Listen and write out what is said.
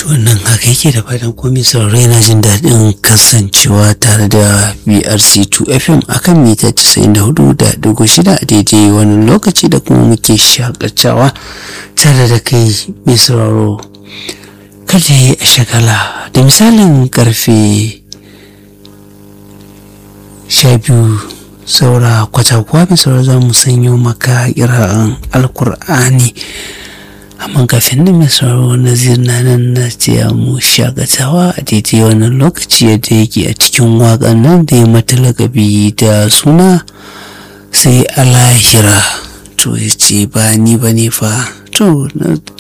wannan haka yake da fatan komai sauraro yana jin daɗin kasancewa tare da BRC2 FM akan mita 94.6 a daidai wani lokaci da kuma muke shakatawa tare da kai mai sauraro kada yi a shagala da misalin karfe sha biyu saura kwata-kwa mai sauraro za mu sanyo maka kira'an alkur'ani amma kafin da mai sauraro nazir na nan na ce mu shagatawa a daidai wannan lokaci yadda yake a cikin waƙan nan da ya mata lagabi da suna sai alahira to ya ce ba ni ba ne fa to